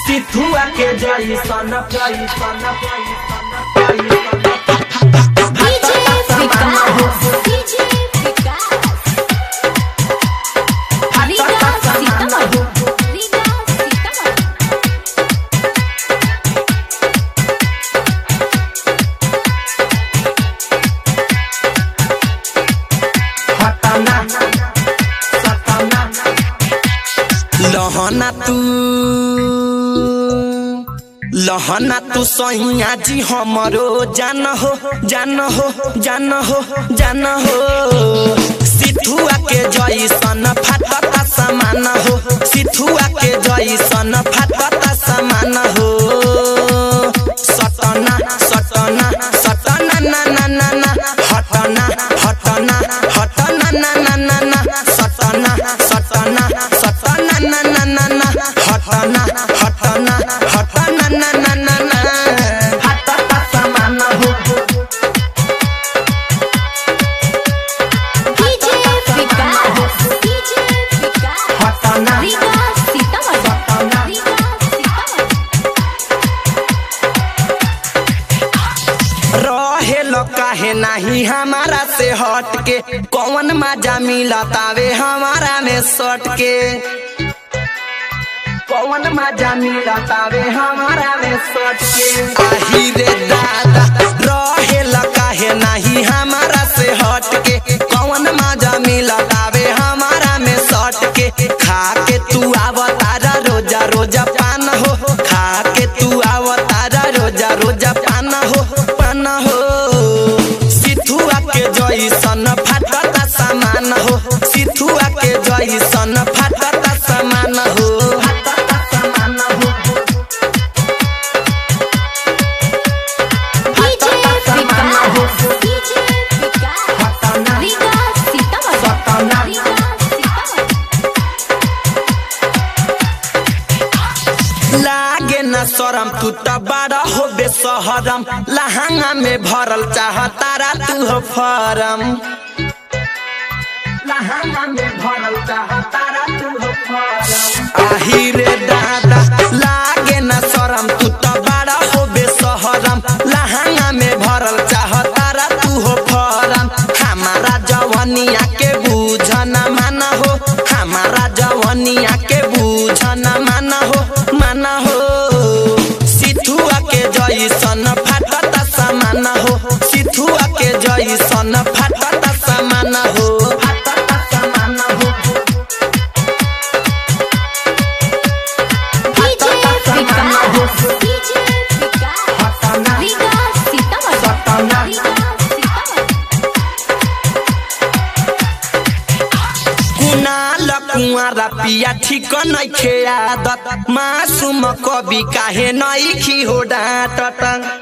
सिथुआ के जई सन जई सन DJ विकास DJ विकास रीगा सीतामढ़ी रीगा सीतामढ़ी हटना सतना लहना तू लहना तू सैया जी हमरो जान हो जान हो जान हो जान हो सिथुआ के जैसन फाटता समान हो सिथुआ के जैसन फाटता समान हो सटना सटना सटना ना ना ना ना हटना हटना हटना ना ना ना ना सटना सटना सटना ना ना ना ना हटना हटना हटना ना ना ना ना हटता समान हो DJ विकास DJ विकास हटना रीगा सीतामढ़ी रीगा सीतामढ़ी रहेल काहे नाही हमारा से हट के कौन मजा मिलतावे हमारा में सट के कौन मजा मिलतावे हमारा में सट के आही रे दादा रहेल काहे नाही हमारा से हट के कौन मजा मिलतावे हमारा में सट के खा के तू आवतारा रोजा रोजा पान हो खा के तू आवतारा रोजा रोजा पान हो पान हो सिथुआ के जैसन फाटता सामान हो सिथुआ के जैसन फाटता सामान हो हटता समान हो DJ विकास DJ विकास हटना रीगा सीतामढ़ी रीगा सीतामढ़ी लागे न शरम तू त बड़ा हो बेसहरम लहंगा में भरल चाह तारा तू हो फरम लहंगा में भरल चाह तारा तू हो फरम आही रे दादा लागे न शरम तू त बड़ा हो बेसहरम लहंगा में भरल चाह तारा तू हो फरम हमारा जवनिया के बूझ न माना हो हमारा जवनिया के बूझ न माना हो माना हो सिथुआ के जैसन फाटता समान हो सिथुआ के जैसन फाटता समान हो हटता समान हो DJ विकास DJ विकास हटना रीगा सीतामढ़ी रीगा सीतामढ़ी कुनाल कुआरा पिया ठीक नइखे आदत मासूम कवि काहे नइखी हो डाँटत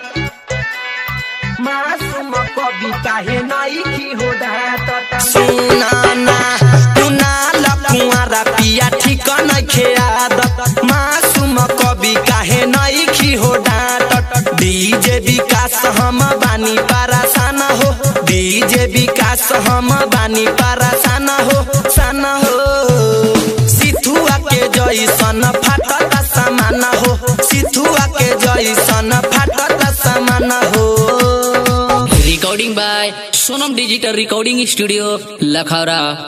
मासूम कवि काहे नइखी हो डाँटत सुनाना कुनाल कुआरा पिया ठीक नइखे आदत मासूम कवि काहे नइखी हो डाँटत डीजे विकास हम बानी पारासान हो डीजे विकास हम बानी पारासान हो सान हो सिथुआ के जैसन फाटता समान हो सिथुआ के जैसन फाटता समान हो recording by Sonam Digital Recording Studio, Lakhara.